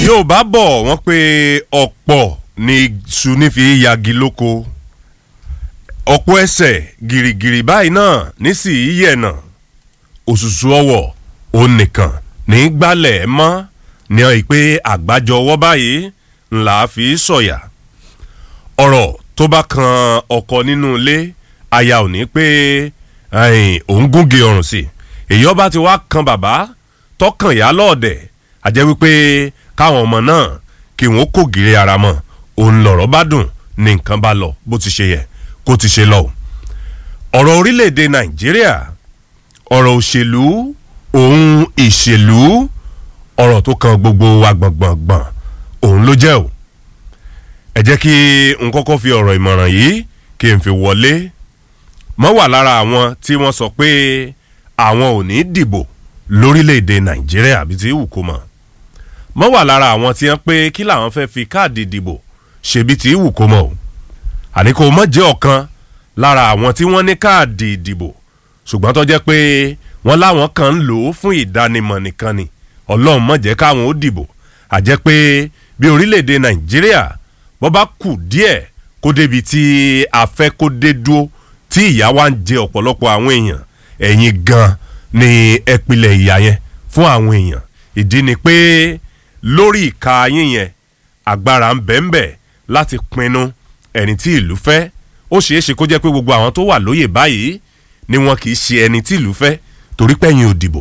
yóò bá bọ̀ wọ́n pé ọ̀pọ̀ ni iṣu nífi yagi lóko ọ̀pọ̀ ẹsẹ̀ gìrìgìrì báyìí náà nísì yíyẹ̀nà òṣùṣù ọwọ̀ òun nìkan ní gbálẹ̀ mọ́ ní ìpè àgbájọ ọwọ́ báyìí ńlá fi sọ̀yà ọ̀rọ̀ tó bá kan ọkọ nínú ilé aya ò ní pé òun gúnge ọrùn sí èyí ọba ti wá kan bàbá tọkàn yá lọ́ọ̀dẹ̀ àjẹ́ wípé káwọn ọmọ náà kí wọ́n kó gìrì ara mọ́ òun lọ̀rọ̀ bá dùn ní nǹkan bá lọ bó ti ṣe yẹ kó ti ṣe lọ. ọ̀rọ̀ orílẹ̀-èdè nàìjíríà ọ̀rọ̀ òṣèlú òun ìṣèlú ọ̀rọ̀ tó kan gbogbo wa gbọ̀ngbọ̀ngbọ̀n òun ló jẹ́ o. ẹ jẹ́ kí n kọ́kọ́ fi ọ̀rọ̀ ìmọ̀ràn yìí kí n fi wọlé mọ́ wà lára àwọn tí wọ́n sọ pé àwọn ò ní dìbò lórílẹ̀‐èdè nàìjíríà àbí tí wù kó mọ̀ mọ́ wà lára àwọn tí wọ́n pé kí làwọn fẹ́ fi káàdì ìdìbò ṣebí tí wù kó mọ̀ o àní kò mọ̀ jẹ́ ọ̀kan lára àwọn tí wọ́n ní káàdì ìdìbò ṣùgbọ́n tó jẹ́ pé wọ́n láwọn kan ń lò ó fún ìdánimọ̀ nìkan ni ọlọ́run mọ̀ jẹ́ káwọn ó dìbò àjẹ́ pé bí orílẹ̀‐èdè nàìjíríà bọ́ bá kù díẹ̀ kó débi tí a fẹ́ kó dé dúró tí ìyà wa ń jẹ ọ̀pọ̀lọpọ̀ àwọn èèyàn ẹ̀yin gan-an ni ẹpìlẹ̀ ìyá yẹn fún àwọn èèyàn ìdí ni pé lórí ìka yín yẹn agbára ń bẹ̀ ń bẹ̀ láti pinnu ẹni tí ìlú fẹ́ ó ṣeé ṣe kó jẹ́ pé gbogbo àwọn tó wà lóyè báyìí ni wọn kì í ṣe ẹni tí ìlú fẹ́ torí pé ẹ̀yin ò dìbò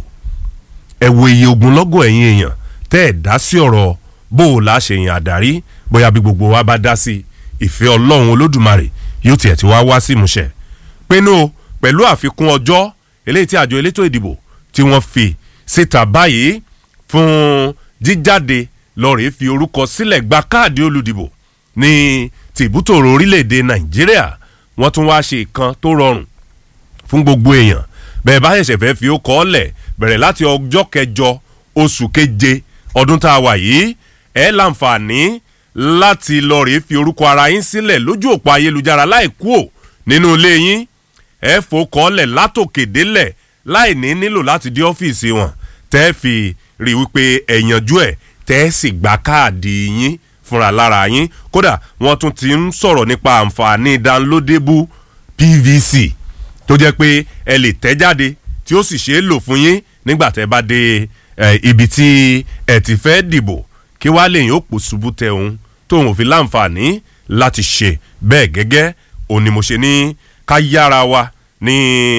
ẹ wo iye ogunlọ́gọ̀ ẹ̀yin èèyàn tẹ́ ẹ̀ dá sí ọ̀rọ̀ bó o la ṣe yàn àdárí bóyá bí gbogbo wa bá dá sí ìfẹ́ ọlọ́run olódùmarè yóò tiẹ̀ ti wá wá sí ìmúṣẹ pinnu pẹ̀lú àfikún ọjọ́ eléyìí tí àjọ elétò ìdìbò tí wọ́n fi síta báyìí fún jíjáde lọ́ọ̀rẹ́ fi orúkọ sílẹ̀ gba káàdì olùdìbò ní tìbútòrò orílẹ̀-èdè nàìjíríà wọ́n tún wá ṣe ìkan tó rọrùn fún gbogbo èèyàn bẹ́ẹ̀ bá ṣẹ̀ṣẹ̀ fẹ́ fi ó kọ́ ọ́ lẹ̀ bẹ̀rẹ̀ láti ọjọ́ kẹjọ oṣù keje ọdún tá a wà yìí ẹ̀ láǹfààní láti lọ́ọ̀rẹ́ fi orúkọ ara yín sílẹ̀ lójú òpó ayélujára láì kú ò nínú ilé yín ẹ fòkànlẹ̀ látòkè délẹ̀ láì ní nílò láti dé ọ́fíìsì wọn tẹ́ fi rí wípé ẹ yanjú ẹ̀ tẹ́ sì gba káàdì yín fúnra lára yín kódà wọ́n tún ti ń sọ̀rọ̀ nípa àǹfààní downloadable pvc tó jẹ́ pé ẹ lè tẹ́ jáde tí ó sì ṣeé lò fún yín nígbà tẹ́ bá dé ibi tí ẹ ti fẹ́ dìbò kí wàá lè yín ó pò ṣubú tẹ òun tóun ò fi láǹfààní láti ṣe bẹ́ẹ̀ gẹ́gẹ́ òun ni mo ṣe ní ká yára wa ní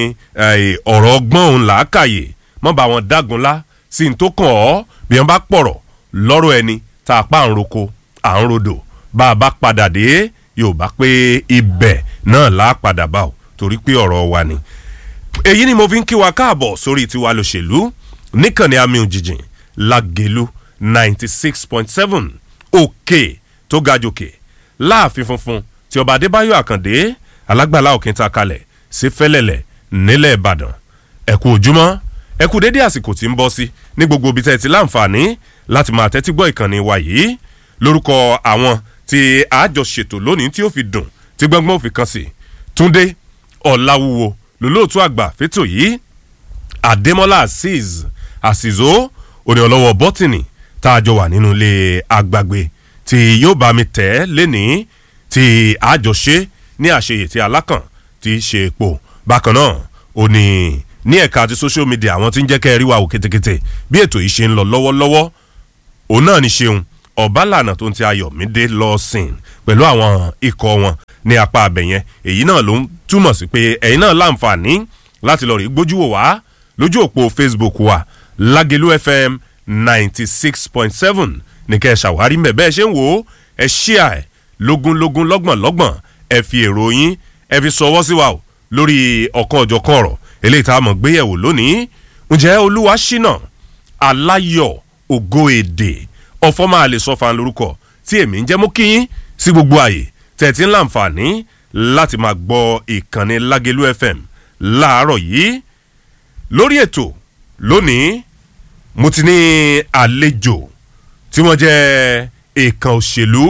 ọ̀rọ̀ ọgbọ́n òun làákàyè mọ́ bá wọn dágunlá sí ní tó kàn ọ́ bí wọ́n bá pọ̀rọ̀ lọ́rọ̀ ẹni tá a pa à ń roko à ń rodò bá a bá padà dé yóò bá pé ibẹ̀ náà là á padà bá o torí pé ọ̀rọ̀ wa ni. èyí ni mo fi ń kí wa káàbọ̀ sórí tiwa lòṣèlú níkànnì àmì òjijì lágẹ̀lú ninety six point seven òkè tó ga jòkè láàfin funfun tí ọba adébáyọ̀ àkàndé alágbàlá òkìntà kalẹ̀ sí fẹ́lẹ̀lẹ̀ nílẹ̀ ìbàdàn ẹ̀kú ojúmọ́ ẹ̀kú dédé àsìkò tí ń bọ́ sí ní gbogbo ibi tẹ́ ti láǹfààní láti máa tẹ́tí gbọ́ ìkànnì wa yìí lórúkọ àwọn tí àjọ ṣètò lónìí tí ó fi dùn tí gbọ́ngbọ́n fi kan sí túndé ọ̀làwúwo lólóòtú àgbà fẹ́tò yìí àdèmọ́lá azeez àsìzó òní ọlọ́wọ́ bọ́tìnì tá a jọ wà nínú ilé àgbàgbé tí yóò bá mi tẹ̀ lénìí tí àjọ ṣe ní àṣeyè tí alákàn ti ṣe epo bákan náà ó ní ní ẹ̀ka àti social media àwọn tí ń jẹ́ kẹ́ ẹ rí wa wò kétékété bí ètò yìí ṣe ń lọ lọ́wọ́lọ́wọ́ òun náà ní ṣeun ọ̀bálànà tó ń ti ayọ̀mídé lọ sìn pẹ̀lú àwọn ikọ̀ wọn ní apá abẹ̀yẹn èyí náà ló ń túmọ̀ sí pé ẹ̀yin náà láǹfààní láti lọ rí gbójú wò wá lójú òpó facebook wa lágẹ̀lú fm ninety six point seven ní kẹ́ ẹ ṣàwárí mẹ́ bẹ́ẹ̀ ṣe ń wò ó ẹ ṣíà ẹ̀ lógúnlógún lọ́gbọ̀n lọ́gbọ̀n ẹ fi èrò yín ẹ fi sọwọ́ sí wa o lórí ọ̀kan ọ̀jọ̀kan ọ̀rọ̀ eléyìí tá a mọ̀ gbéyẹ̀wò lónìí ǹjẹ́ olúwa ṣínà aláyọ̀ ògo èdè ọ̀fọ́ máa lè sọ fan lórúkọ tí èmi ń jẹ́ mú kí yín sí gbogbo àyè tẹ̀tí ń láǹfààní láti máa gbọ́ ìkànnì lágẹ̀lú fm láàárọ̀ yìí lórí ètò lónìí mo ti ní àlejò tí wọ́n jẹ́ èèkàn òṣèlú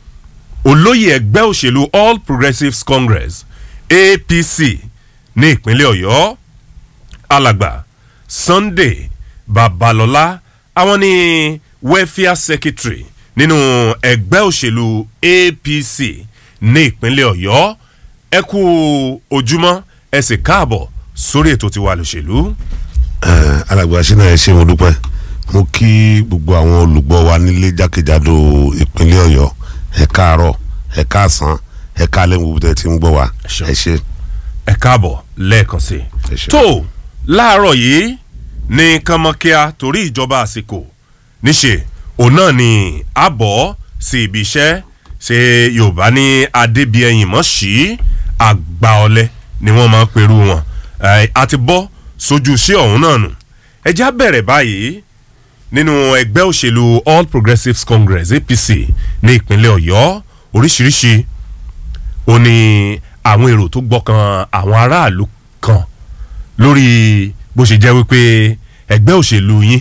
olóyè ẹgbẹ́ òṣèlú all progressives congress apc ní ìpínlẹ̀ ọ̀yọ́ alàgbà sunday babalọ́lá àwọn ni welfare secretary nínú ẹgbẹ́ òṣèlú apc ní ìpínlẹ̀ ọ̀yọ́ ẹ kú ojúmọ́ ẹ sì káàbọ̀ sórí ètò tiwa lòṣèlú. alàgbà sínú ẹ ṣe mo dúpẹ́ mo kí gbogbo àwọn olùgbọ́ wa nílé jákèjádò ìpínlẹ̀ ọ̀yọ́ ẹ káàárọ̀ ẹ káàsán ẹ káàlẹ́ gbogbo tẹ́ ti ń gbọ́ wa ẹ ṣe. ẹ káàbọ̀ lẹ́ẹ̀kan sí Ẹ i. ṣé. tó láàárọ̀ yìí ní kánmọ́kíá torí ìjọba àsìkò níṣe òun náà ni àbọ̀ sí ibi iṣẹ́ ṣe yorùbá ní adébíyẹyìn mọ́ sí àgbà ọ̀lẹ ni wọ́n máa ń perú wọn Ẹ, a ti bọ́ sójú iṣẹ́ ọ̀hún náà nù ẹ já bẹ̀rẹ̀ báyìí nínú ẹgbẹ́ òṣèlú all progressives congress apc ní ìpínlẹ̀ ọ̀yọ́ oríṣiríṣi ó ní àwọn èrò tó gbọ́kàn àwọn aráàlú kan lórí bó ṣe jẹ́ wípé ẹgbẹ́ òṣèlú yín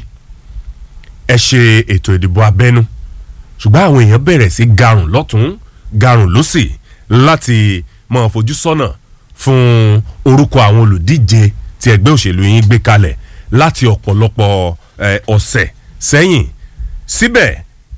ẹ ṣe ètò ìdìbò abẹ́nú ṣùgbọ́n àwọn èèyàn bẹ̀rẹ̀ sí garùn lọ́tún garùn lọ́sì láti máa fojú sọ́nà fún orúkọ àwọn olùdíje tí ẹgbẹ́ òṣèlú yín gbé kalẹ̀ láti ọ̀pọ̀lọpọ̀ eh, ọ̀sẹ̀ sẹ́yìn síbẹ̀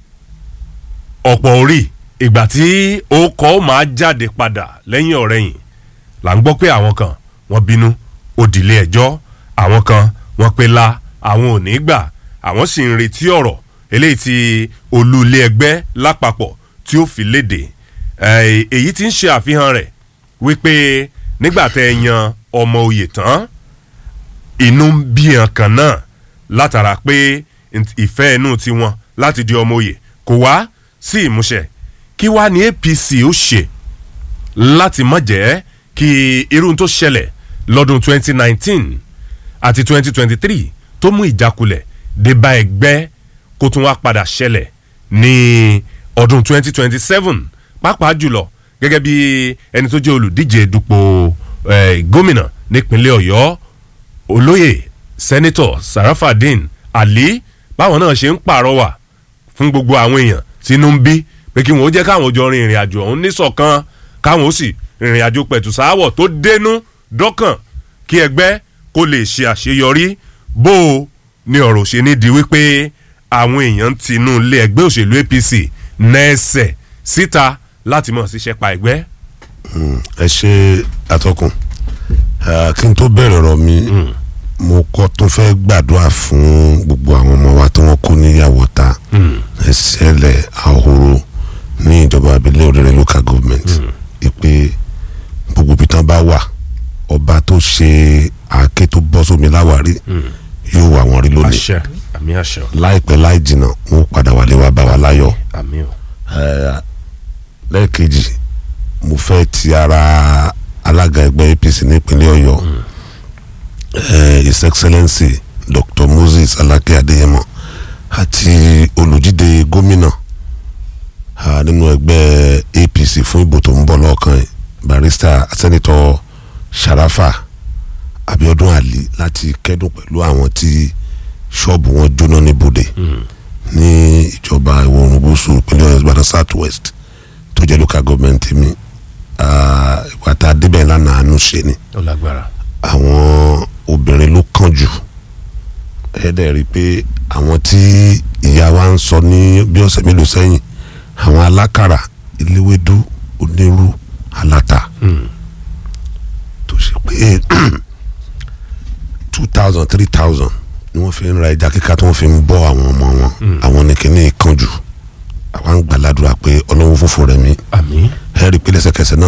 ọ̀pọ̀ orí ìgbà tí ó kọ́ máa jáde padà lẹ́yìn ọ̀rẹ́yìn là ń gbọ́ pé àwọn kan wọ́n bínú ó dìlé ẹjọ́ àwọn kan wọ́n pe la àwọn ò ní gbà àwọn sì ń retí ọ̀rọ̀ eléyìí tí olú ilé ẹgbẹ́ lápapọ̀ tí ó fi léde Eh, èyí tí ń ṣe àfihàn rẹ̀ wípé nígbà tẹ́ ẹ yan ọmọ oyè tán inú ń bí hàn kan náà látara pé nt- ìfẹ́ inú tiwọn láti di ọmọ oyè kò wá sí ìmúṣẹ kí wá ní apc ó ṣe láti má jẹ́ kí irú tó ṣẹlẹ̀ lọ́dún 2019 àti 2023 tó mú ìjákulẹ̀ dé bá ẹgbẹ́ kó tún wá padà ṣẹlẹ̀ ní ọdún 2027 pàápàá jùlọ gẹ́gẹ́ bí ẹni tó jẹ́ olùdíje dupò eh, gómìnà nípínlẹ̀ ọ̀yọ́ olóyè sẹ́nitọ̀ sarafadin ali báwọn náà ṣe ń pàrọwà fún gbogbo àwọn èèyàn tínú ń bí pé kí wọn ó jẹ́ káwọn jọ rin ìrìn àjò ọ̀hún níṣọ̀kan káwọn ó sì rìnrìn àjò pẹ̀tù sáwọ̀ tó dénú dọ́kàn kí ẹgbẹ́ kó lè ṣe àṣeyọrí bó o ní ọ̀rọ̀ ṣe ní di wípé àwọn èèyàn tinú ilé ẹgbẹ́ òṣèlú apc nẹ́ẹ̀sẹ̀ síta láti mọ̀ ṣiṣẹ́ pa ẹgbẹ́. ẹ ṣe atọ́kùn Eh, kí n tó bẹ̀rẹ̀ ọ̀rọ̀ mi mo kọ́ tó fẹ́ gbàdúrà fún gbogbo àwọn ọmọ wa tí wọ́n kó níyàwó ta ẹsẹ̀lẹ̀ ahoro ní ìjọba abilé òrèrè local government ìpè gbogbo ibi tán bá wà ọba tó ṣe àáké tó bọ́ sómi láwárí yóò wà wọ́n rí lónìí àṣẹ àmì àṣẹ láìpẹ́ láì jìnnà wọn ó padà wálé wá bá wa láyọ̀ àmì o. Eh, lẹ́ẹ̀kejì mo fẹ́ ti ara alága ẹgbẹ́ apc nípínlẹ̀ ọ̀yọ́ eh, his excellency dr moses alake adeyemo àti olùjíde gómìnà ah, nínú ẹgbẹ́ apc fún ìbò tó ń bọ̀ lọ́ọ̀kan yìí barrister sẹ́nitọ́ sharafa abiodun ali láti kẹ́dùn pẹ̀lú àwọn tí ṣọ́ọ̀bù wọn jóná ní bòde ní ìjọba ìwọ̀ oòrùn gúúsù ìpínlẹ̀ ọ̀yọ́ ìbàdàn south west tó jẹ́ local government mi ah, ìgbà tá a débẹ̀ lánàá àánú ṣe ni ó lágbára. àwọn obìnrin ló kàn jù ẹ dẹ̀ rí i pé àwọn tí ìyá wa ń sọ ní bí ọ̀sẹ̀ mélòó sẹ́yìn àwọn alákàrà eléwédú onírú aláta tó ṣe pé two thousand three thousand ni wọ́n fi ń ra ẹja kíká tí wọ́n fi ń bọ́ àwọn ọmọ wọn àwọn ní kíní kan jù àwa ń gbàládùra pé ọlọ́run fòfò rẹ̀ mí àmì. ẹ rí i pé lẹ́sẹ̀kẹsẹ̀ náà